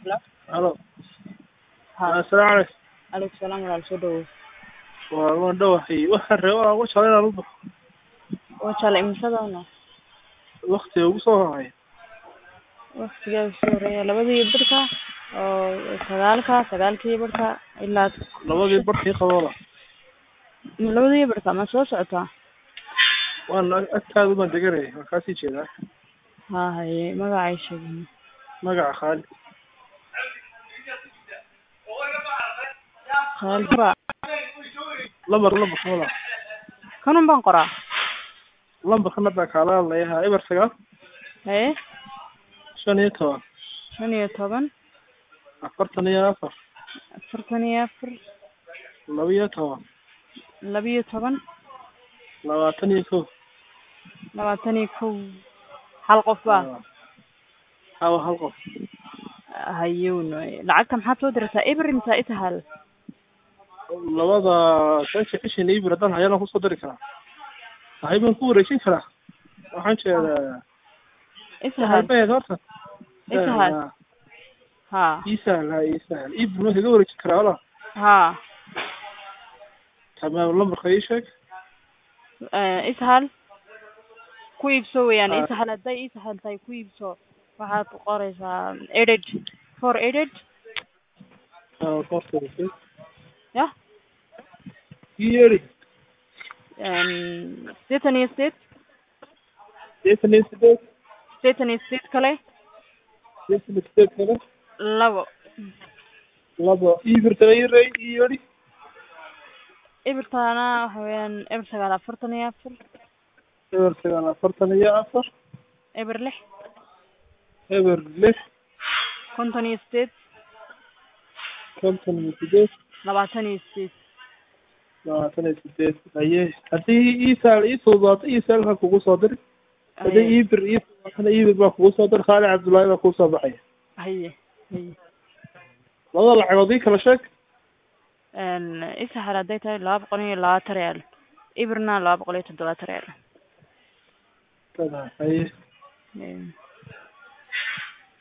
Halo. Haa. Assalaamu calaykum. Alaykum salaam walaal soo dhawow. Waa waan dhawahay. Waxaan rabaa ugu shalay inaan u baxo. Waa jale imisadana Waqtiga ugu soo horeeya. waqtigaa soo horeeya labadii barka oo sagaalka sagaalkii barka ilaa Labadii barkii qaboola. labadii barka ma soo socotaa Waan agtaada baan deganay. Waan kaa sii jeedaa. haa haye magacay sheegin Magaca Khalid. khaalba Lambar lambar kamada. kanun baan qoraa Lambarkana baa kaala hadlayaha eber sagaal haye shan iyo toban shan iyo toban afartan iyo afar afartan iyo afar laba iyo toban laba iyo toban labaatan iyo kow. labaatan iyo kow hal qof baa Hawa hal qof. hayuun lacagta maxaad soo dirtaa ibri misaa itahal labada shanka ishan ibir haddaan hayana kusoo dari karaa waxay baan ku wareejin karaa waxaan jeedaa itahal halbeed horta Isahal. haa isahal ha isahal ibir ma kaga wareejin karaa wala haa tamaam lambarka ii sheeg ishal ku iibso weeyaan Ah. ishal hadday ishal tahay ku iibso waxaad qoraysaa eded for eded Ah, horta ii yah yeeri sideetan iyo sideed sideetan iyo sideed sideetan iyo sideed kale sideetan iyo sideed kale labo laba ibirtana ii rey ii yeeri ibirtaana waxa weeyaan eber sagaal afartan iyo afar eber sagaal afartan iyo afar eber lix eber lix konton iyo sideed konton iyo sideed labaatan iyo sideed labaatan iyo sideed haye haddii isahal ii fududaato isahal ha kugu soo diri haddii ibir ii fududaatana ibir baa kugu soo diri khaali cabdullaahi baa kugu soo baxaya haye haye labada lacagood ii kala sheeg ishal hadday tahay laba boqol iyo labaatan real ibirna laba boqol iyo toddobaatan real haye Em,